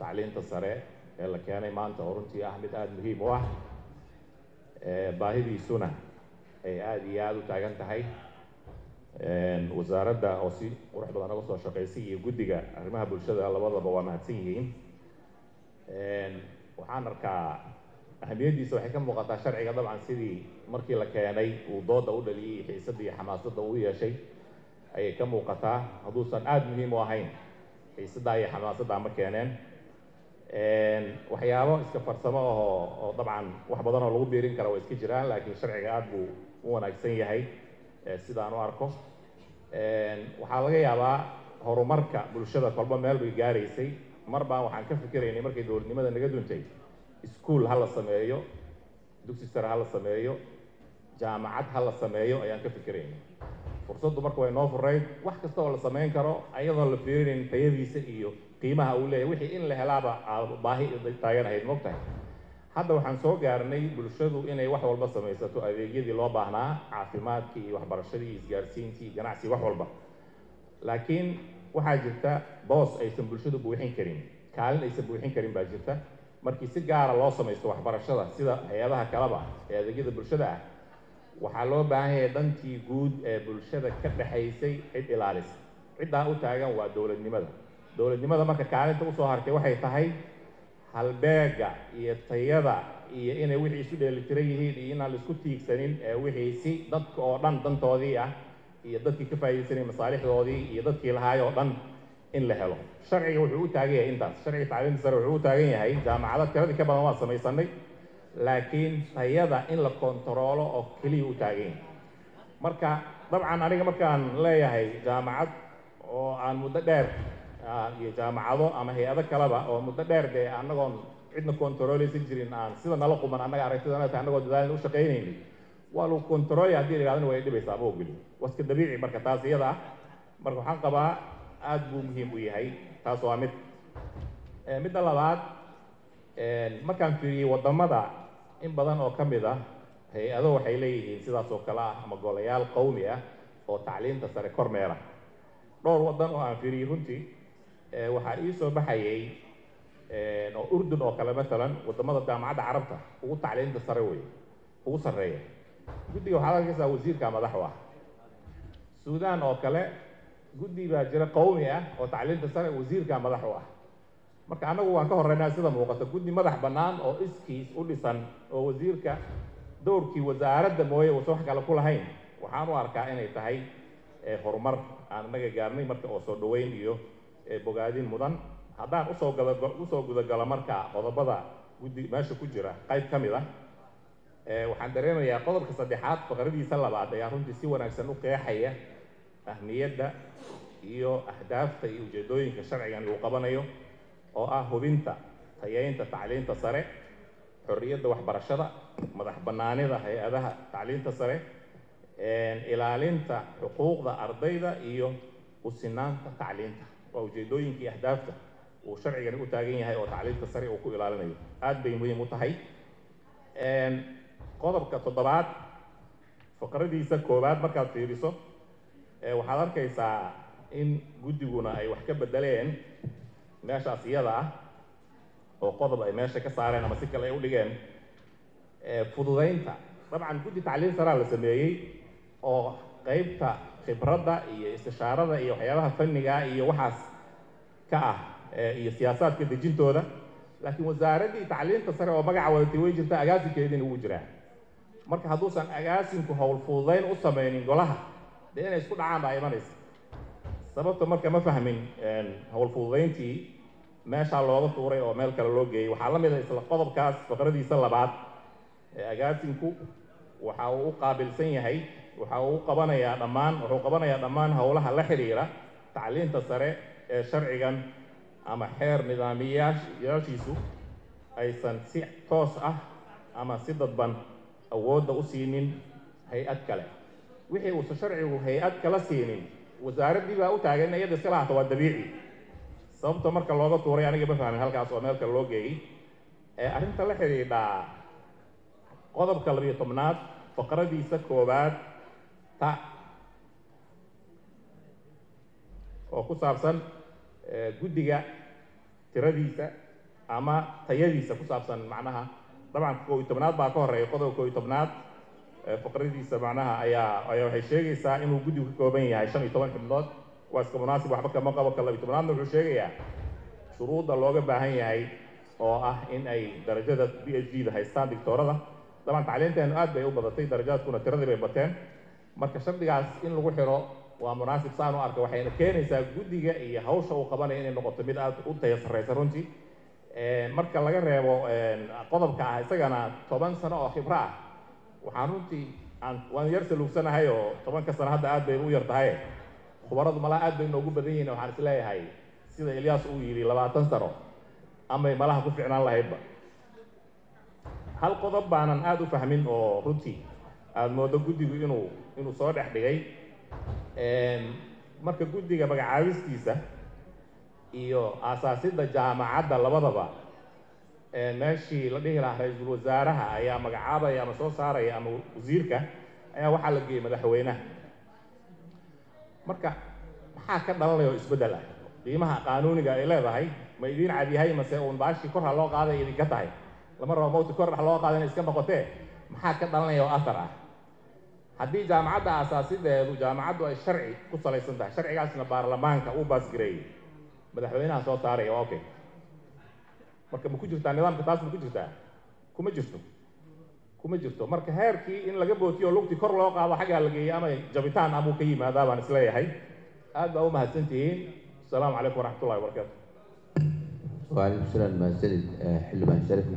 tacliinta sare ee la keenay maanta oo runtii ah mid aada muhiim u ah baahidiisuna ay aada iyo aada u taagan tahay wasaaradda oo si qurux badan oga soo shaqaysay iyo guddiga arrimaha bulshada labadaba waa mahadsan yihiin waxaan arkaa ahamiyaddiisa waxay ka muuqataa sharciga dabcan sidii markii la keenay uu dooda u dhaliyey xiisadda iyo xamaasadda uu yeeshay ayay ka muuqataa hadduusan aada muhiim u ahayn xiisaddaa iyo xamaasaddaa ma keeneen waxyaabo iska farsamo ahoo oo dabcan wax badan oo lagu biirin kara waa iska jiraan laakiin sharciga aada buu u wanaagsan yahay sidaan u arko waxaa laga yaabaa horumarka bulshada kolba meel bay gaaraysay mar baan waxaan ka fikiraynay markay dowladnimada naga duntay iskuol ha la sameeyo dugsi sare ha la sameeyo jaamacad ha la sameeyo ayaan ka fikiraynay fursaddu marka way noo furayd wax kasta oo la samayn karo ayadoon la fiirinayn tayadiisa iyo qiimaha uu leeyahy wixii in la helaaba baahi taagan ahayd mogtahay hadda waxaan soo gaarnay bulshadu inay wax walba samaysato adeegyadii loo baahnaa caafimaadkii iyo waxbarashadii iyo isgaarsiintii ganacsi wax walba laakiin waxaa jirta boos aysan bulshadu buuxin karin kaalin aysan buuxin karin baa jirta markii si gaara loo samaysto waxbarashada sida hay-adaha kaleba ee adeegyada bulshada ah waxaa loo baahan yahay dhantii guud ee bulshada ka dhexaysay cid ilaalisa ciddaa u taagan waa dowladnimada dowladnimada marka kaalinta usoo hartay waxay tahay halbeega iyo tayada iyo inay wixii isu dheelitiran yihiin iyo inaan la isku tiigsanin ee wixii si dadka oo dhan dantoodii ah iyo dadkii ka faa'iidaysanay masaalixdoodii iyo dadkii lahaay oo dhan in la helo sharciga wuxuu u taagan yahay intaas sharciga tacliinta sare wuxuu u taagan yahay jaamacado tiradii ka badan waa samaysanay laakiin tayada in la kontaroolo oo keliya u taagan yahay marka dabcan aniga markaan leeyahay jaamacad oo aan muddo dheer iyo jaamacado ama hay-ado kaleba oo muddo dheer dee annagoon cidna kontarooleysan jirin aan sida nala quman annaga aragtidana tahay annagoo dadaalin u shaqaynaynin waa lagu kontaroolaya haddii la yidhahdana way dhibaysaa ma ogeli waa iska dabiici marka taas iyada ah marka waxaan qabaa aada buu muhiim u yahay taas waa mid midda labaad markaan fiiriyey waddamada in badan oo ka mid ah hay-ado waxay leeyihiin sidaas oo kale ah ama golayaal qowmi ah oo tacliinta sare kor meera dhowr waddan oo aan fiiriyey runtii waxaa ii soo baxayay oo urdun oo kale maalan waddamada jaamacadda carabta ugu tacliinta sare wey ugu sarreeya guddiga waxaad arkaysaa wasiirka madax u ah suudaan oo kale guddi baa jira qowmi ah oo tacliinta sare wasiirka madax u ah marka annagu waan ka horreynaa sida muuqata guddi madax bannaan oo iskiis u dhisan oo wasiirka dowrkii wasaaradda mooye uusan wax kale ku lahayn waxaan u arkaa inay tahay horumar aan inaga gaarnay marka oo soo dhaweyn iyo bogaadin mudan haddaan usoo gada usoo gudagalo marka qodobada guddi meesha ku jira qayb ka mid ah waxaan dareemayaa qodobka saddexaad faqradiisa labaad ayaa runtii si wanaagsan u qeexaya ahmiyadda iyo ahdaafta iyo ujeedooyinka sharcigan uu qabanayo oo ah hubinta tayeynta tacliinta sare xorriyadda waxbarashada madax bannaanida hay-adaha tacliinta sare ilaalinta xuquuqda ardayda iyo usinaanta tacliinta waa ujeedooyinkii ahdaafta uu sharcigani u taagan yahay oo tacliinta sare uu ku ilaalinayo aada bay muhiim u tahay qodobka toddobaad faqradiisa koowaad markaad fiiriso waxaad arkaysaa in guddiguna ay wax ka bedeleen meeshaas iyada ah oo qodob ay meesha ka saareen ama si kale ay u dhigeen fududaynta dabcan guddi tacliin saraa la sameeyey oo qeybta khibradda iyo istishaarada iyo waxyaabaha fanniga iyo waxaas ka ah iyo siyaasaadka dejintooda laakiin wasaaraddii tacliinta sare oo magaca wadatay way jirta agaasinkeediina wuu jiraa marka hadduusan agaasinku howl fududayn u samaynin golaha dee inay isku dhacaan baa imanaysa sababta marka ma fahmin howl fududayntii meeshaa looga tuuray oo meel kale loo geeyey waxaa la mid a isla qodobkaas faqradiisa labaad ee agaasinku waxa uu u qaabilsan yahay waxa uu u qabanayaa dhammaan wuxuu qabanayaa dhammaan howlaha la xidhiira tacliinta sare ee sharcigan ama xeer nidaamiyayaashiisu aysan si toos ah ama si dadban awoodda u siinin hay-ad kale wixii uusan sharcigu hay-ad kala siinin wasaaraddii baa u taagan in iyada iska lahaato waa dabiici sababta marka looga tuuray aniga ma fahmin halkaas oo meel kale loo geeyey ee arrinta la xidhiidhaa qodobka labiyo tobnaad faqradiisa koowaad ta oo ku saabsan guddiga tiradiisa ama tayadiisa ku saabsan macnaha dabcan koo iyo tobnaad baa ka horeeya qodobka koo iyo tobnaad faqradiisa macnaha ayaa ayaa waxay sheegaysaa inuu guddigu ka kooban yahay shan iyo toban xubnood waa iska munaasib waxba kama qabo ka labiyo tobnaadna wuxuu sheegayaa shuruudda looga baahan yahay oo ah in ay darajada b h d da haystaan dictoorada dabcan tacliinteenu aad bay u badatay darajaadkuna tiradii bay bateen marka shardigaas in lagu xiro waa munaasib saan u arka waxayna keenaysaa guddiga iyo hawsha uu qabanayo inay noqoto mid aad u taya sarreysa runtii marka laga reebo qodobka ah isagana toban sano oo khibro ah waxaan runtii aan waan yar saluugsanahay oo tobanka sano hadda aad bay u yar tahay khubaradu malaha aad bay noogu badan yihiin waxaan isleeyahay sida ilyaas uu yidhi labaatan sano amay malaha ku ficnaan lahaydba hal qodob baanan aada u fahmin oo runtii aada moodo guddigu inuu inuu soo dhex dhigay marka guddiga magacaabistiisa iyo aasaasidda jaamacadda labadaba meeshii la dhihi lahaa ra-iisul wasaaraha ayaa magacaabaya ama soo saaraya ama wasiirka ayaa waxaa la geeyey madaxweynaha marka maxaa ka dhalanaya oo isbeddel ah qiimaha qaanuuniga ay leedahay ma idiin cadyahay mase uun baashii kor ha loo qaaday idinka tahay lama rabo mawti kor ha loo qaada inay iska noqotee maxaa ka dhalanaya oo athar ah haddii jaamacadda aasaasideedu jaamacaddu ay sharci ku salaysan tahay sharcigaasna baarlamaanka uu baasgareeyey madaxweynaha soo saaraya waa okay marka ma ku jirtaa nidaamka taas ma ku jirtaa kuma jirto kuma jirto marka heerkii in laga bootiyo lugtii kor loo qaado xaggaa la geeyey ama jabitaan amuu ka yimaadaa baan isleeyahay aad baa u mahadsan tihiin asalaamu calaykum waraxmat ullahi wabarakaatu وعليكم السلام سيد حلمان شريف